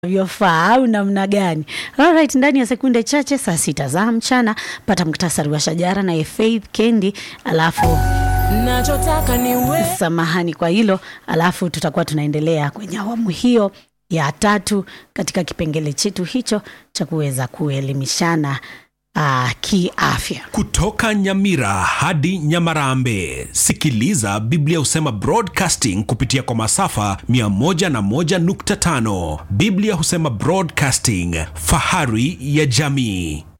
vyofaa au namna gani? Alright, ndani ya sekunde chache saa sita za mchana pata muktasari wa shajara na Faith Kendi, alafu nachotaka ni we samahani kwa hilo, alafu tutakuwa tunaendelea kwenye awamu hiyo ya tatu katika kipengele chetu hicho cha kuweza kuelimishana uh, kiafya. Kutoka Nyamira hadi Nyamarambe, sikiliza Biblia husema broadcasting kupitia kwa masafa 101.5. Biblia husema broadcasting, fahari ya jamii.